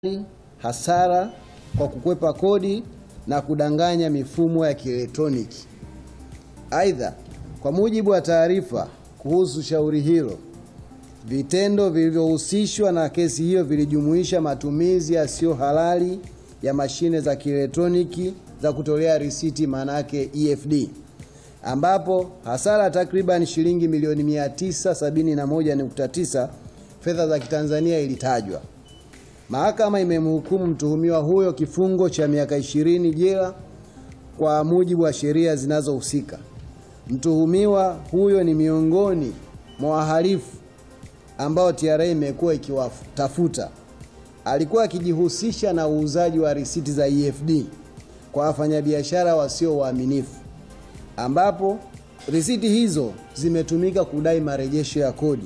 hasara kwa kukwepa kodi na kudanganya mifumo ya kielektroniki. Aidha, kwa mujibu wa taarifa kuhusu shauri hilo, vitendo vilivyohusishwa na kesi hiyo vilijumuisha matumizi yasiyo halali ya mashine za kielektroniki za kutolea risiti, maana yake EFD, ambapo hasara takriban shilingi milioni 971.9 fedha za Kitanzania ilitajwa. Mahakama imemhukumu mtuhumiwa huyo kifungo cha miaka 20 jela kwa mujibu wa sheria zinazohusika. Mtuhumiwa huyo ni miongoni mwa wahalifu ambao TRA imekuwa ikiwatafuta. Alikuwa akijihusisha na uuzaji wa risiti za EFD kwa wafanyabiashara wasio waaminifu, ambapo risiti hizo zimetumika kudai marejesho ya kodi.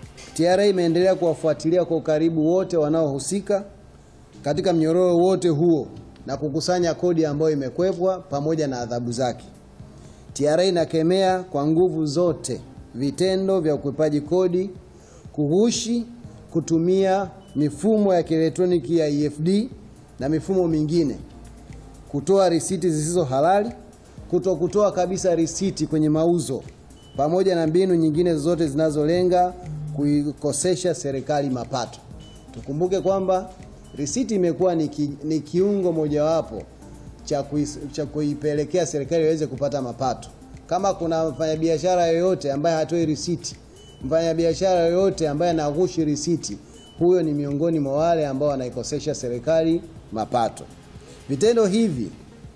TRA imeendelea kuwafuatilia kwa ukaribu wote wanaohusika katika mnyororo wote huo na kukusanya kodi ambayo imekwepwa pamoja na adhabu zake. TRA inakemea kwa nguvu zote vitendo vya ukwepaji kodi, kughushi, kutumia mifumo ya kielektroniki ya EFD na mifumo mingine, kutoa risiti zisizo halali, kuto kutoa kabisa risiti kwenye mauzo, pamoja na mbinu nyingine zote zinazolenga kuikosesha serikali mapato. Tukumbuke kwamba risiti imekuwa ni, ki, ni kiungo mojawapo cha, kuis, cha kuipelekea serikali iweze kupata mapato. Kama kuna mfanyabiashara yoyote ambaye hatoi risiti, mfanyabiashara yoyote ambaye anaghushi risiti, huyo ni miongoni mwa wale ambao wanaikosesha serikali mapato. Vitendo hivi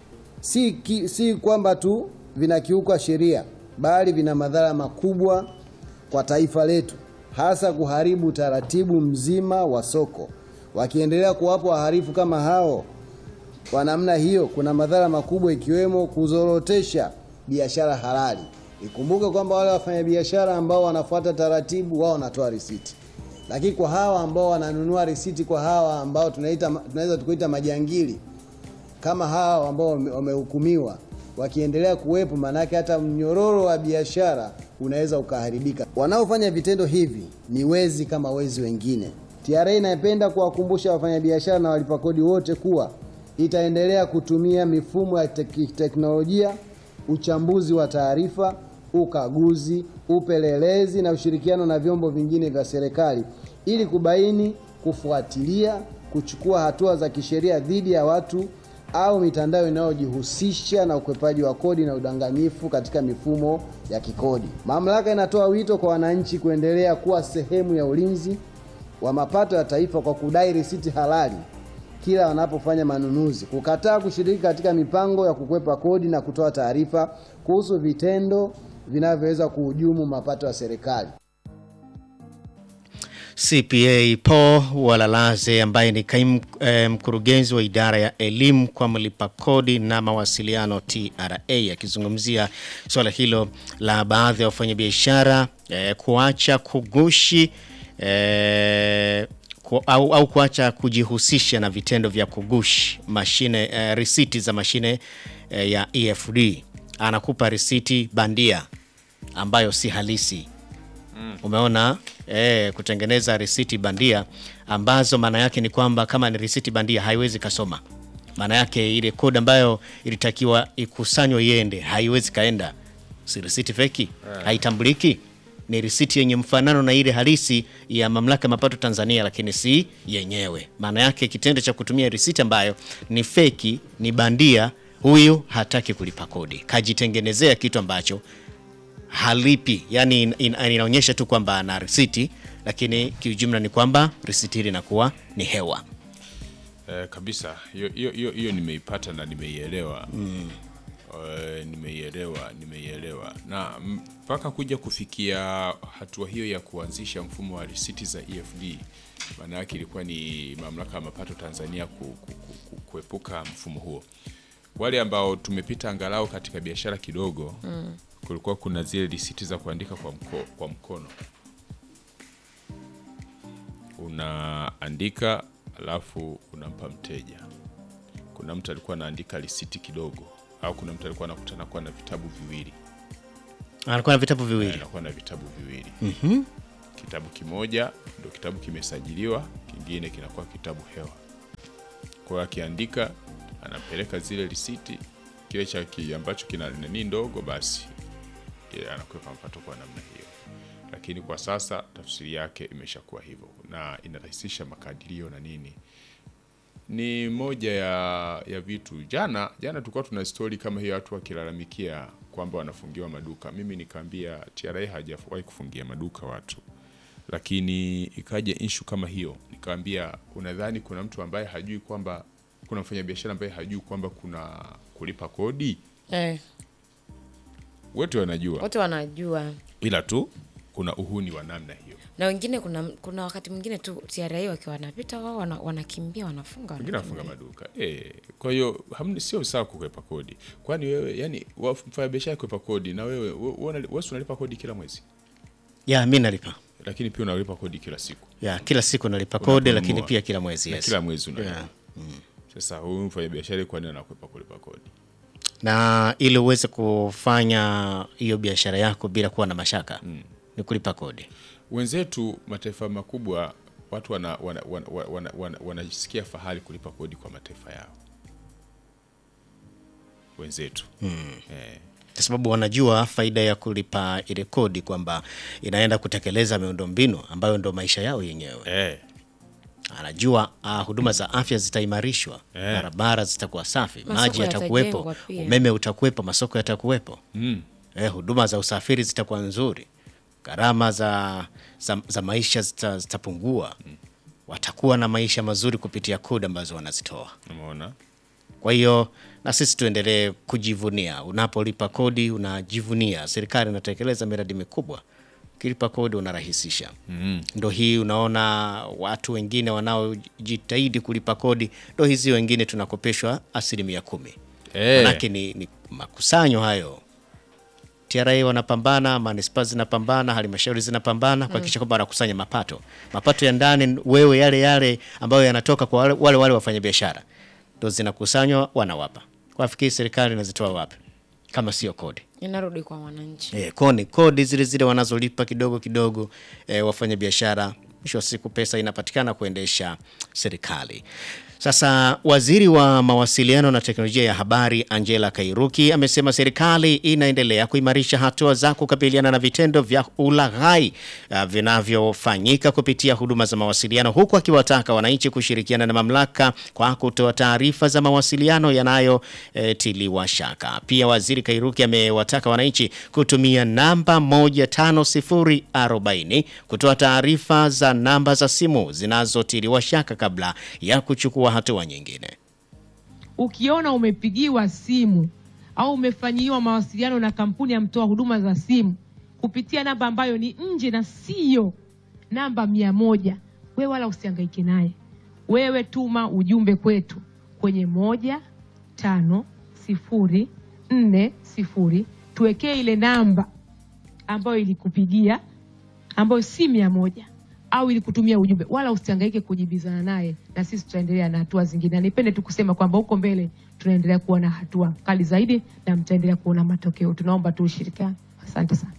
si, ki, si kwamba tu vinakiuka sheria, bali vina madhara makubwa kwa taifa letu hasa kuharibu utaratibu mzima wa soko. Wakiendelea kuwapo wahalifu kama hao kwa namna hiyo, kuna madhara makubwa ikiwemo kuzorotesha biashara halali. Ikumbuke kwamba wale wafanyabiashara ambao wanafuata taratibu, wao wanatoa risiti, lakini kwa hawa ambao wananunua risiti, kwa hawa ambao tunaita tunaweza tukuita majangili kama hawa ambao wamehukumiwa wakiendelea kuwepo, maanake hata mnyororo wa biashara unaweza ukaharibika. Wanaofanya vitendo hivi ni wezi kama wezi wengine. TRA inapenda kuwakumbusha wafanyabiashara na walipa kodi wote kuwa itaendelea kutumia mifumo ya tek teknolojia, uchambuzi wa taarifa, ukaguzi, upelelezi na ushirikiano na vyombo vingine vya serikali ili kubaini, kufuatilia, kuchukua hatua za kisheria dhidi ya watu au mitandao inayojihusisha na ukwepaji wa kodi na udanganyifu katika mifumo ya kikodi. Mamlaka inatoa wito kwa wananchi kuendelea kuwa sehemu ya ulinzi wa mapato ya taifa kwa kudai risiti halali kila wanapofanya manunuzi, kukataa kushiriki katika mipango ya kukwepa kodi na kutoa taarifa kuhusu vitendo vinavyoweza kuhujumu mapato ya serikali. CPA Paul Walalaze ambaye ni kaimu eh, mkurugenzi wa idara ya elimu kwa mlipa kodi na mawasiliano TRA akizungumzia suala hilo la baadhi ya wafanyabiashara eh, kuacha kugushi eh, ku, au, au kuacha kujihusisha na vitendo vya kugushi mashine eh, risiti za mashine eh, ya EFD. Anakupa risiti bandia ambayo si halisi. Umeona eh, kutengeneza risiti bandia ambazo maana yake ni kwamba kama ni risiti bandia haiwezi kasoma. Maana yake ile kodi ambayo ilitakiwa ikusanywe iende haiwezi kaenda, si risiti feki, haitambuliki. Ni risiti yenye mfanano na ile halisi ya mamlaka ya mapato Tanzania, lakini si yenyewe. Maana yake kitendo cha kutumia risiti ambayo ni feki, ni bandia, huyu hataki kulipa kodi, kajitengenezea kitu ambacho halipi yani, in, in, inaonyesha tu kwamba ana risiti, lakini kiujumla ni kwamba risiti hili inakuwa ni hewa. Eh, kabisa hiyo hiyo hiyo hiyo nimeipata na nimeielewa mm. Eh, nimeielewa nimeielewa na mpaka kuja kufikia hatua hiyo ya kuanzisha mfumo wa risiti za EFD, maana yake ilikuwa ni mamlaka ya mapato Tanzania ku, ku, ku, ku, kuepuka mfumo huo. Wale ambao tumepita angalau katika biashara kidogo mm. kulikuwa kuna zile risiti za kuandika kwa, mko, kwa mkono unaandika alafu unampa mteja. Kuna mtu alikuwa anaandika risiti kidogo, au kuna mtu alikuwa anakutana kuwa na vitabu viwili, Anakuwa na vitabu viwili. anakuwa na vitabu viwili kitabu kimoja ndo kitabu kimesajiliwa, kingine kinakuwa kitabu hewa. Kwa hiyo akiandika, anapeleka zile risiti, kile cha ki- ambacho kina nani ndogo, basi yeye anakwepa mapato kwa namna hiyo. Lakini kwa sasa tafsiri yake imeshakuwa hivyo na inarahisisha makadirio na nini ni moja ya, ya vitu jana jana tulikuwa tuna stori kama hiyo watu wakilalamikia kwamba wanafungiwa maduka mimi nikaambia TRA hajawahi kufungia maduka watu lakini ikaja inshu kama hiyo nikaambia unadhani kuna mtu ambaye hajui kwamba kuna mfanyabiashara ambaye hajui kwamba kuna kulipa kodi Eh, wote wanajua wote wanajua ila tu kuna uhuni wa namna hiyo na wengine kuna kuna wakati mwingine tu TRA wakiwa wanapita wao wana, wanakimbia wanafunga wengine wanafunga. wafunga maduka e, kwa hiyo hamni- sio sawa kukwepa kodi kwani wewe yani mfanya biashara kukwepa kodi na wewe we- we- wewe si unalipa kodi kila mwezi ya mi nalipa lakini pia unalipa kodi kila siku ya kila siku nalipa kodi Unaponunua. lakini pia kila mwezi na yes. kila mwezi unalipa Yeah. sasa huyu mfanya biashara kwa nini anakwepa kulipa kodi na ili uweze kufanya hiyo biashara yako bila kuwa na mashaka ni kulipa kodi wenzetu mataifa makubwa watu wanajisikia wana, wana, wana, wana, wana, wanajisikia fahari kulipa kodi kwa mataifa yao wenzetu eh, kwa sababu wanajua faida ya kulipa ile kodi kwamba inaenda kutekeleza miundombinu ambayo ndo maisha yao yenyewe eh, anajua uh, huduma za afya zitaimarishwa Eh. barabara zitakuwa safi Masoko maji yatakuwepo yatajengwa pia. umeme utakuwepo masoko yatakuwepo mm, eh, huduma za usafiri zitakuwa nzuri gharama za, za, za maisha zita, zitapungua watakuwa na maisha mazuri kupitia kodi ambazo wanazitoa umeona kwa hiyo na sisi tuendelee kujivunia unapolipa kodi unajivunia serikali inatekeleza miradi mikubwa ukilipa kodi unarahisisha mm. ndo hii unaona watu wengine wanaojitahidi kulipa kodi ndo hizi wengine tunakopeshwa asilimia kumi Eh. manake ni, ni makusanyo hayo TRA wanapambana, manispaa zinapambana, halmashauri zinapambana kuhakikisha kwamba wanakusanya mapato. Mapato ya ndani wewe yale yale ambayo yanatoka kwa wale wale, wale wafanyabiashara ndo zinakusanywa wanawapa. Kwafikiri serikali inazitoa wapi kama sio kodi? inarudi kwa wananchi E, koni kodi zile zile wanazolipa kidogo kidogo e, wafanyabiashara, mwisho wa siku pesa inapatikana kuendesha serikali. Sasa waziri wa mawasiliano na teknolojia ya habari Angela Kairuki amesema serikali inaendelea kuimarisha hatua za kukabiliana na vitendo vya ulaghai uh, vinavyofanyika kupitia huduma za mawasiliano, huku akiwataka wananchi kushirikiana na mamlaka kwa kutoa taarifa za mawasiliano yanayotiliwa shaka. Pia waziri Kairuki amewataka wananchi kutumia namba 15040 kutoa taarifa za namba za simu zinazotiliwa shaka kabla ya kuchukua hatua nyingine. ukiona umepigiwa simu au umefanyiwa mawasiliano na kampuni ya mtoa huduma za simu kupitia namba ambayo ni nje na siyo namba mia moja, wewe wala usihangaike naye. Wewe tuma ujumbe kwetu kwenye moja tano sifuri nne sifuri, tuwekee ile namba ambayo ilikupigia ambayo si mia moja au ilikutumia ujumbe, wala usihangaike kujibizana naye, na sisi tutaendelea na hatua zingine. Na nipende tu kusema kwamba huko mbele tunaendelea kuwa na hatua kali zaidi na mtaendelea kuona matokeo. Tunaomba tu ushirikiano. Asante sana.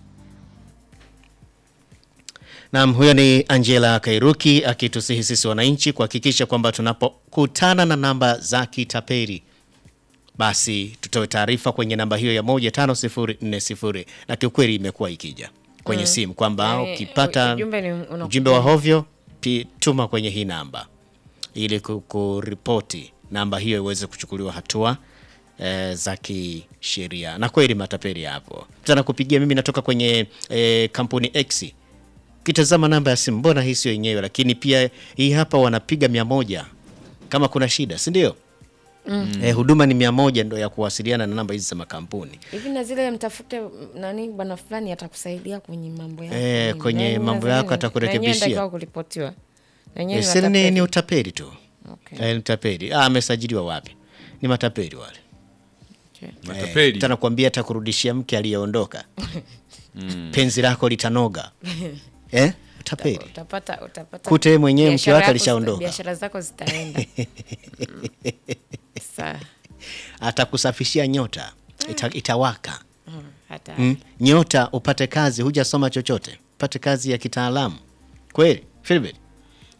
Naam, huyo ni Angela Kairuki akitusihi sisi wananchi kuhakikisha kwamba tunapokutana na namba za kitapeli basi tutoe taarifa kwenye namba hiyo ya 15040 na kiukweli imekuwa ikija kwenye simu kwamba Yaani, ukipata ujumbe ni unakuja. ujumbe wa hovyo pi- tuma kwenye hii namba ili ku- kuripoti namba hiyo iweze kuchukuliwa hatua e, za kisheria. Na kweli matapeli hapo, tena kupigia mimi natoka kwenye e, kampuni X ukitazama namba ya simu mbona hii sio yenyewe, lakini pia hii hapa wanapiga mia moja kama kuna shida, si ndio? Mm. Eh, huduma ni mia moja ndo ya kuwasiliana na namba hizi za makampuni. hivi na zile mtafute mm, nani bwana fulani atakusaidia kwenye mambo yako Eh, nini. kwenye Na yenyewe mambo nadhani yako ni- atakurekebishia. na yenyewe inatakiwa kuripotiwa Na yenyewe Eh, ni si ni, watapeli. ni utapeli tu. Okay. Eh, ni utapeli. Ah, amesajiliwa wapi? Ni matapeli wale. Okay. matapeli Eh, tena kuambia atakurudishia mke aliyeondoka. Penzi lako litanoga. eh? Utapeli. utapata utapata Kute yeye mwenyewe mke biashara wake yako alishaondoka. zita- biashara zako zitaenda Mm. Sawa. Atakusafishia nyota. Ita, itawaka. Mm, hata Mm. Nyota upate kazi, hujasoma chochote. Upate kazi ya kitaalamu. Kweli? Philbert?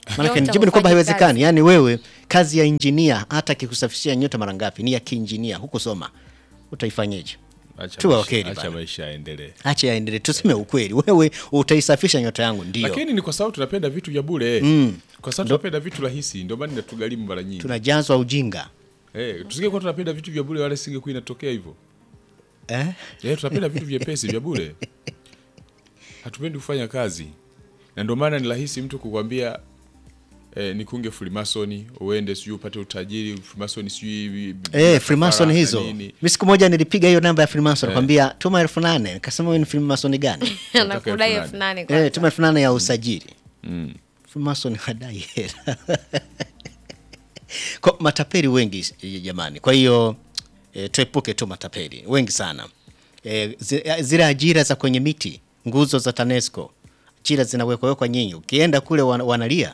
Maanake Nyota nijibu ni kwamba hufanya haiwezekani. Yaani wewe kazi ya injinia hata akikusafishia nyota mara ngapi ni ya kiinjinia, hukusoma, utaifanyeje? Acha Tuwe maisha- wakeli acha bana. maisha yaendelee. Acha yaendelee, tuseme ukweli. Wewe utaisafisha nyota yangu, ndio Lakini ni kwa sababu tunapenda vitu vya bure. Kwa sababu tunapenda vitu rahisi, ndio maana inatugharimu mara nyingi. tunajazwa ujinga Eh, tusingekuwa tunapenda vitu vya bure wala singekuwa inatokea hivyo. eh? Eh, tunapenda vitu vyepesi vya bure. Hatupendi kufanya kazi. Na ndio maana ni rahisi mtu kukwambia eh, nikunge Freemason uende sijui upate utajiri Freemason sijui bi- bi- Eh, bila Freemason kafara na hizo. nini. Mi siku moja nilipiga hiyo namba ya Freemason kwambia tuma elfu nane nikasema wewe ni Freemason gani? anakudai elfu elfu nane. nane eh, kwanza. tuma elfu nane ya usajili. Mm. Freemason hadai hela. Kwa matapeli wengi eh, jamani. Kwa hiyo eh, tuepuke tu matapeli wengi sana. Eh, zi- eh, zile ajira za kwenye miti, nguzo za TANESCO, ajira zinawekwa wekwa nyinyi. Ukienda kule wan, wanalia.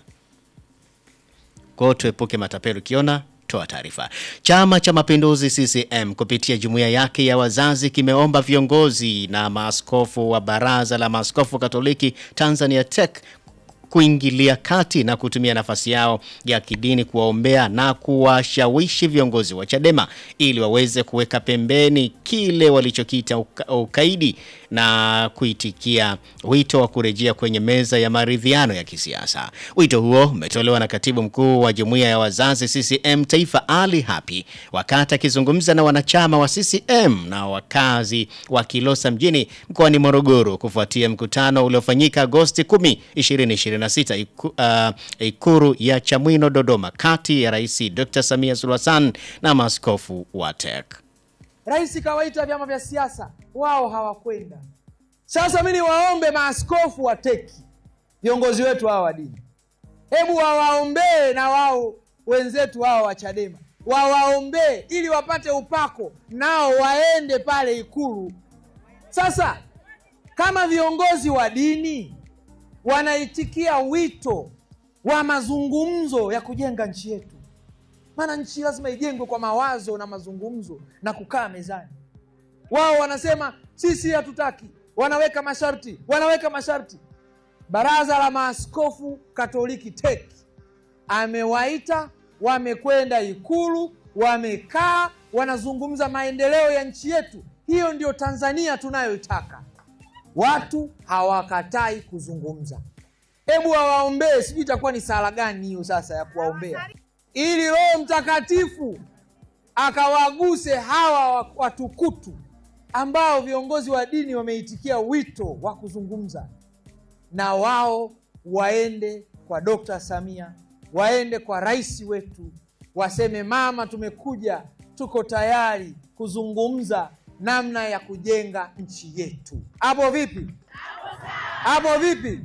Kwa hiyo tuepuke matapeli. Ukiona toa taarifa. Chama cha Mapinduzi CCM kupitia jumuiya yake ya wazazi kimeomba viongozi na maaskofu wa Baraza la Maaskofu Katoliki Tanzania TEC kuingilia kati na kutumia nafasi yao ya kidini kuwaombea na kuwashawishi viongozi wa Chadema ili waweze kuweka pembeni kile walichokiita uka, ukaidi na kuitikia wito wa kurejea kwenye meza ya maridhiano ya kisiasa. Wito huo umetolewa na katibu mkuu wa jumuiya ya wazazi CCM Taifa Ali Hapi wakati akizungumza na wanachama wa CCM na wakazi wa Kilosa mjini mkoani Morogoro kufuatia mkutano uliofanyika Agosti 10, 2026 iku, uh, Ikuru ya Chamwino Dodoma kati ya Rais Dr. Samia Suluhu Hassan na maaskofu wa TEC. Rais kawaita vyama vya siasa, wao hawakwenda. Sasa mi niwaombe maaskofu wa teki, viongozi wetu hawa wa dini, hebu wawaombee na wao wenzetu hawa wa Chadema, wawaombee ili wapate upako, nao waende pale Ikulu. Sasa kama viongozi wa dini wanaitikia wito wa mazungumzo ya kujenga nchi yetu maana nchi lazima ijengwe kwa mawazo na mazungumzo na kukaa mezani. Wao wanasema sisi hatutaki, wanaweka masharti, wanaweka masharti. Baraza la Maaskofu Katoliki TEC amewaita, wamekwenda Ikulu, wamekaa, wanazungumza maendeleo ya nchi yetu. Hiyo ndio Tanzania tunayoitaka. Watu hawakatai kuzungumza. Hebu wawaombee, sijui itakuwa ni sala gani hiyo sasa ya kuwaombea ili Roho Mtakatifu akawaguse hawa watukutu ambao viongozi wa dini wameitikia wito wa kuzungumza na wao, waende kwa Dokta Samia, waende kwa rais wetu, waseme mama, tumekuja, tuko tayari kuzungumza namna ya kujenga nchi yetu. Hapo vipi? Hapo vipi?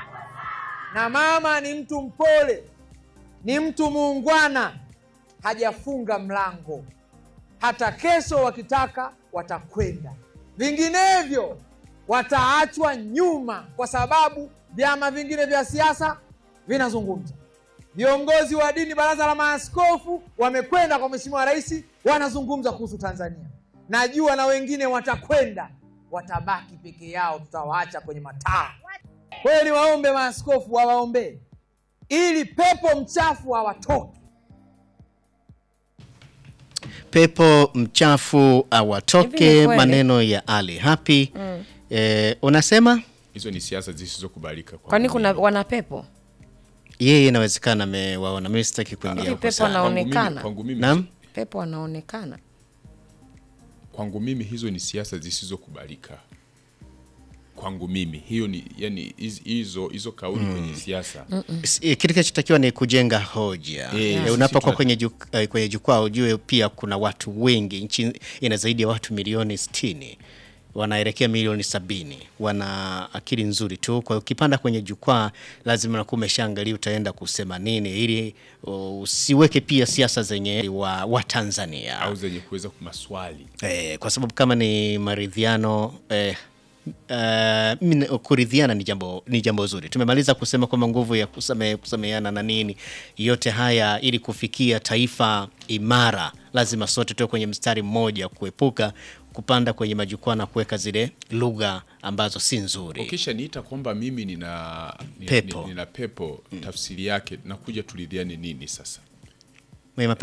Na mama ni mtu mpole ni mtu muungwana, hajafunga mlango. Hata kesho wakitaka watakwenda, vinginevyo wataachwa nyuma, kwa sababu vyama vingine vya siasa vinazungumza. Viongozi wa dini, baraza la maaskofu wamekwenda kwa Mheshimiwa Rais, wanazungumza kuhusu Tanzania. Najua na wengine watakwenda, watabaki peke yao, tutawaacha kwenye mataa. Kwa hiyo niwaombe maaskofu wawaombee ili pepo mchafu hawatoki. Pepo mchafu Hivi awatoke, ni kweli? maneno ya Ali Hapi. Eh, unasema Hizo ni siasa zisizokubalika kwa kwani kuna mimi. wana pepo yeye inawezekana amewaona, mimi sitaki kuingia Hivi huko pepo sana. anao- Kwangu mimi- Wanaonekana. Kwangu mimi, Naam? pepo wanaonekana kwangu mimi hizo ni siasa zisizokubalika. Kwangu mimi hiyo ni yani hiz- hizo hizo kauli kwenye siasa S- eh, Kitu kinachotakiwa ni kujenga hoja. Eh, Eh, sisi Unapokuwa tuna- kwenye juk- eh, kwenye jukwaa ujue pia kuna watu wengi, nchi ina zaidi ya watu milioni 60 wanaelekea milioni sabini wana akili nzuri tu. Kwa hiyo ukipanda kwenye jukwaa lazima unakuwa umeshaangalia utaenda kusema nini, ili uh, usiweke pia siasa zenye wa, wa Tanzania au zenye kuweza maswali eh, kwa sababu kama ni maridhiano eh, Uh, mimi- kuridhiana ni jambo ni jambo zuri. Tumemaliza kusema kwamba nguvu ya kusame, kusameheana na nini, yote haya ili kufikia taifa imara, lazima sote tuwe kwenye mstari mmoja, kuepuka kupanda kwenye majukwaa na kuweka zile lugha ambazo si nzuri. ukisha niita kwamba mimi nina nina Pepo. nina pepo tafsiri yake nakuja tulidiane nini sasa Mwenye mapepo